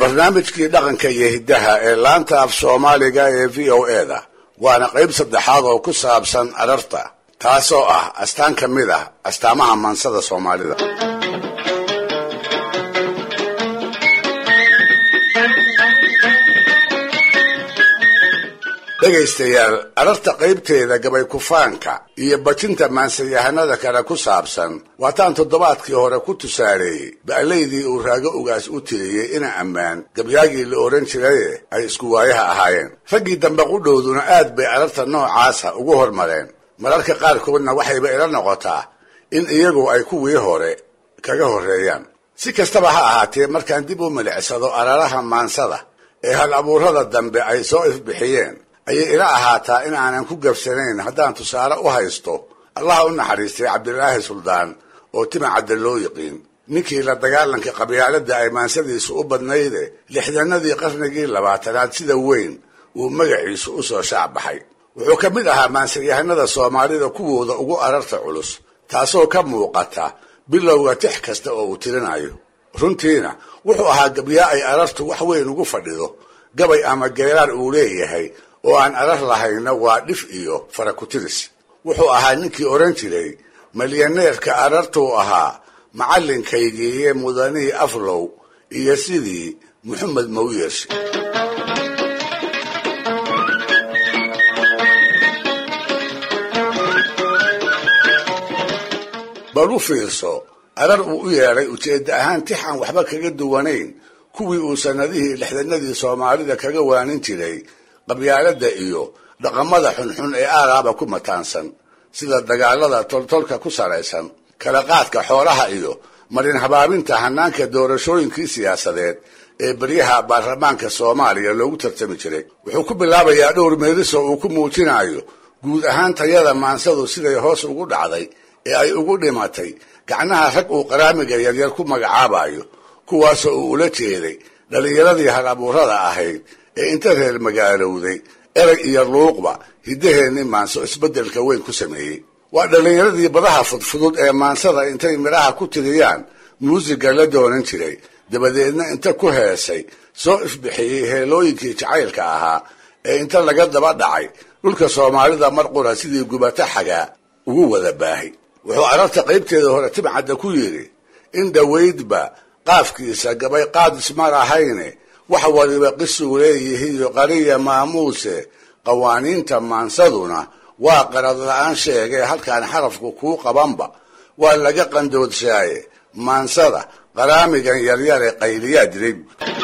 barnaamijkii dhaqanka iyo hiddaha ee laanta af soomaaliga ee v o e da waana qayb saddexaad oo ku saabsan ararta taasoo ah astaan ka mid ah astaamaha maansada soomaalida dhegaystayaal ararta qaybteeda gabay kufaanka iyo bajinta maansayahanada kale ku saabsan waataan toddobaadkii hore ku tusaaleeyey ba'laydii uu raago ugaas u tiriyey ina ammaan gabyaagii la odhan jiraye ay isku waayaha ahaayeen raggii dambe qudhowduna aad bay ararta noocaasa ugu hormareen mararka qaarkoodna waxayba ila noqotaa in iyagu ay kuwii hore kaga horreeyaan si kastaba ha ahaatee markaan dib u milicsado araraha maansada ee hal abuurada dambe ay soo ifbixiyeen ayay ila ahaataa in aanan ku gabsanayn haddaan tusaale u haysto allaha u naxariistay cabdilaahi suldaan oo tima cadda loo yiqiin ninkii la dagaalanka qabyaaladda ay maansadiisu u badnayde lixdanadii qarnigii labaatanaad sida weyn uu magaciisu u soo shaacbaxay wuxuu ka mid ahaa maansayahanada soomaalida kuwooda ugu ararta culus taasoo ka muuqata bilowga tix kasta oo uu tirinayo runtiina wuxuu ahaa gabyaa ay arartu wax weyn ugu fadhido gabay ama geeraar uu leeyahay oo aan arar lahayna waa dhif iyo farakutiris wuxuu ahaa ninkii odhan jiray malyaneerka arartuu ahaa macallinkaygiiye mudanihii aflow iyo sidii moxamed mawyershe bal u fiirso arar uu u yeedhay ujeedda ahaan tix aan waxba kaga duwanayn kuwii uu sannadihii lixdanadii soomaalida kaga waanin jiray qabyaaladda iyo dhaqamada xunxun ee aaraaba ku mataansan sida dagaalada toltolka ku salaysan kala qaadka xoolaha iyo marin habaabinta hanaanka doorashooyinkii siyaasadeed ee beryaha baarlamaanka soomaaliya loogu tartami jiray wuxuu ku bilaabayaa dhowr meeliso uu ku muujinayo guud ahaan tayada maansadu siday hoos ugu dhacday ee ay ugu dhimatay gacnaha rag uu qaraamiga yaryar ku magacaabayo kuwaasoo uu ula jeeday dhallinyaradii hal abuurada ahayd ee inta reer magaalowday erag iyo luuqba hiddaheenni maanso isbeddelka weyn ku sameeyey waa dhallinyaradii badaha fudfudud ee maansada intay midhaha ku tiriyaan muusiga la doonan jiray dabadeedna inta ku heesay soo ifbixiyey heelooyinkii jacaylka ahaa ee inta laga daba dhacay dhulka soomaalida mar qura sidii gubata xagaa ugu wada baahay wuxuu ararta qaybteeda hore timcadda ku yidhi in dhowaydba qaafkiisa gabay qaadis ma lahayne wax waliba qisuu leeyihiiyo qariya maamuuse qawaaniinta maansaduna waa qarad la-aan sheegee halkaan xarafku kuu qabanba waa laga qandoodsaaye maansada qaraamigan yaryare qayliyaa dilay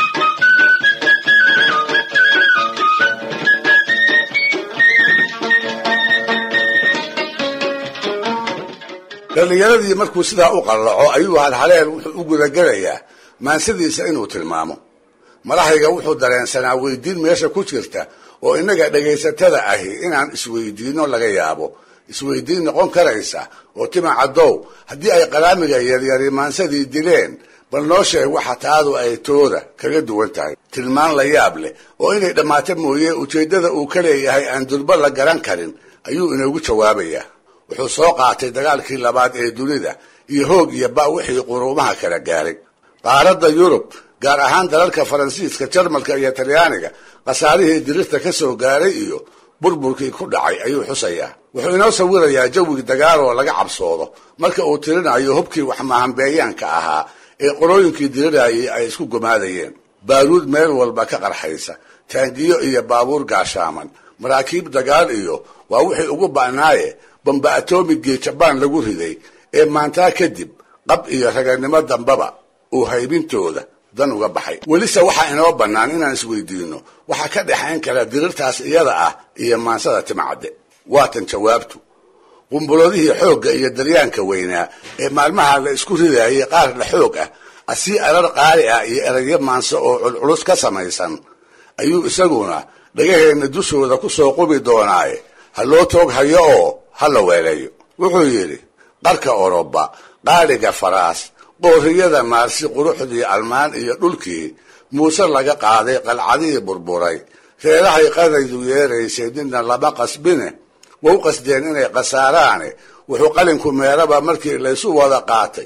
dhallinyaradii markuu sidaa u qallaco ayuu halhaleel wuxuu u gudagelayaa maansadiisa inuu tilmaamo malahayga wuxuu dareensanaa weydiin meesha ku jirta oo innaga dhegaysatada ahi inaan isweydiinno laga yaabo isweydiin noqon karaysa oo tima caddow haddii ay qaraamiga yaryari maansadii dileen bal noo sheeg waxa taadu ay tooda kaga duwan tahay tilmaan la yaab leh oo inay dhammaato mooye ujeeddada uu ka leeyahay aan durba la garan karin ayuu inoogu jawaabayaa wuxuu soo qaatay dagaalkii labaad ee dunida iyo hoog iyo ba wixii quruumaha kala gaaray qaaradda yurub gaar ahaan dalalka faransiiska jarmalka iyo talyaaniga khasaarihii dirirta ka soo gaaray iyo burburkii ku dhacay ayuu xusayaa wuxuu inoo sawirayaa jawigi dagaaloo laga cabsoodo marka uu tirinayo hubkii waxmahambeeyaanka ahaa ee qorooyinkii dirirayay ay isku gumaadayeen baaruud meel walba ka qarxaysa taangiyo iyo baabuur gaashaaman maraakiib dagaal iyo waa wixii ugu ba'naaye bamba atomigii jabaan lagu riday ee maantaa kadib qab iyo raganimo dambaba uu haybintooda dan uga baxay welise waxaa inoo bannaan inaan isweydiinno waxaa ka dhexayn kara dirirtaas iyada ah iyo maansada timcadde waatan jawaabtu qumbuladihii xoogga iyo daryaanka weynaa ee maalmaha la isku ridayay qaar la xoog ah asii arar qaali ah iyo erayo maanso oo culculus ka samaysan ayuu isaguna dhagaheenna dushooda ku soo qubi doonaaye ha loo toog hayo oo ha la weeleeyo wuxuu yidhi qarka oroba qaaliga faraas qooriyada maarsi quruxdii almaan iyo dhulkii muuse laga qaaday qalcadihii burburay reerahay qadaydu yeeraysay nina lama qasbine wau qasdeen inay khasaaraane wuxuu qalinku meeraba markii laysu wada qaatay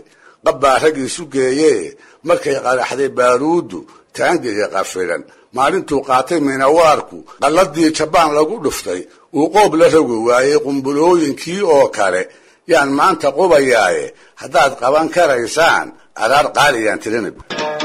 qabbaa raggiisu geeyee markay qaraxday baaruuddu taangiga qafilan maalintuu qaatay minawaarku qalladii jabaan lagu dhuftay uu qoob la rogi waayey qumbulooyinkii oo kale yaan maanta qubayaaye haddaad qaban karaysaan araar qaaliyaan tirinib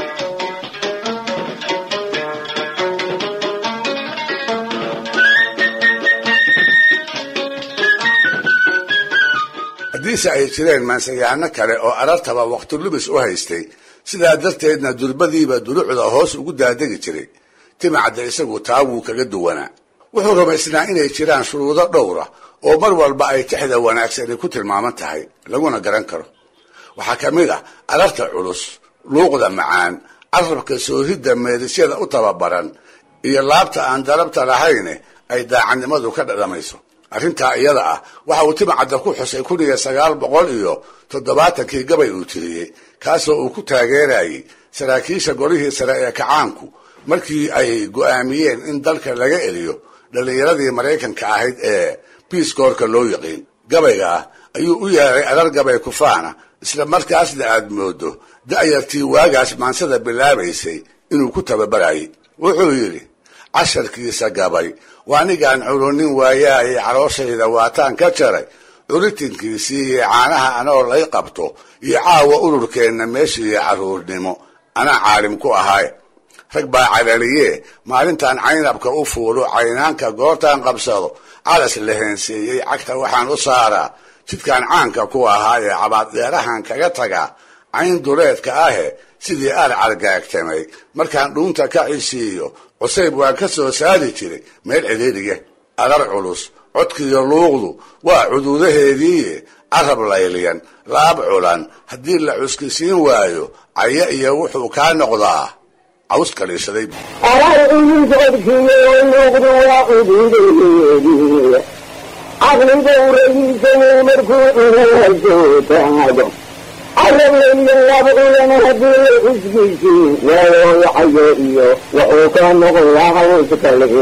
haddiise ay jireen maansayahano kale oo arartaba wakhti lumis u haystay sidaa darteedna durbadiiba dulucda hoos ugu daadegi jiray timacadda isagu taa wuu kaga duwanaa wuxuu rumaysnaa inay jiraan shuruudo dhowra oo mar walba ay tixda wanaagsani ku tilmaaman tahay laguna garan karo waxaa ka mid ah ararta culus luuqda macaan carabka soohidda meedisyada u tababaran iyo laabta aan darabta lahayne ay daacadnimadu ka dhadhamayso arrintaa iyada ah waxa uu timacadda ku xusay kun iyo sagaal boqol iyo toddobaatankii gabay uu tiriyey kaasoo uu ku taageerayay saraakiisha golihii sare ee kacaanku markii ay go'aamiyeen in dalka laga eliyo dhallinyaradii maraykanka ahayd ee biiskoorka loo yaqiin gabayga ah ayuu u yeeray arar gabay kufaana isla markaasna aad moodo da'yartii waagaas maansada bilaabaysay inuu ku tababarayay wuxuu yidhi casharkiisa gabay waa anigaan curunin waayaaye calooshayda waataan ka jaray curitinkiisii iyo caanaha anoo lay qabto iyo caawa ururkeenna meeshiiyo carruurnimo anaa caalim ku ahaay rag baa calaliye maalintaan caynabka u fuulo caynaanka goortaan qabsado calas la heenseeyey cagta waxaan u saaraa jidkaan caanka ku ahaa ee cabaaddeerahan kaga tagaa cayn duleedka ahe sidii aar cargaagtamay markaan dhuunta ka cisiiyo cusayb waan ka soo saari jiray meel ciriiriya arar culus codkiiyo luuqdu waa cuduudaheediiye carab layliyan laab culan haddii la cuskisiin waayo caya iyo wuxuu kaa noqdaa caws kaliishaday arar culus codkiiyo luuqdu waa cuduudaheedii caqliga urayisanay markuu inasoo taado carab layliyan laab culan haddii la cuskisiin waayo cayo iyo wuxuu ka noqdaa caws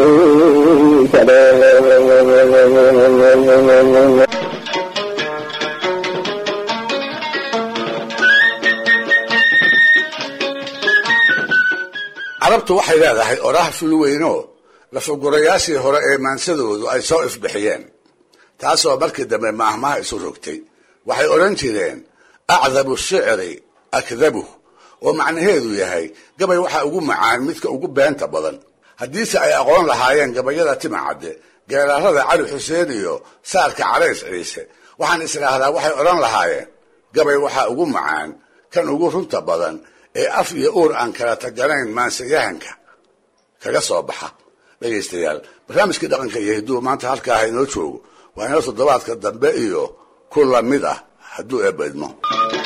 kaliishade carabtu waxay leedahay oraah fulweynoo lafagurayaashii hore ee maansadoodu ay soo ifbixiyeen taasoo markii dambe maahmaha isu rogtay waxay odhan jireen acdabu shicri akdabuh oo macnaheedu yahay gabay waxaa ugu macaan midka ugu beenta badan haddiise ay aqoon lahaayeen gabayada timacadde geeraarada cali xuseen iyo saarka calays ciise waxaan isdhaahdaa waxay odhan lahaayeen gabay waxaa ugu macaan kan ugu runta badan ee af iyo uur aan kala taganayn maansayahanka kaga soo baxa dhegaystayaal barnaamijkii dhaqanka iyo hidduu maanta halkaaha inoo joogo waa inoo toddobaadka dambe iyo ku lamid ah hadduu eebbaydmo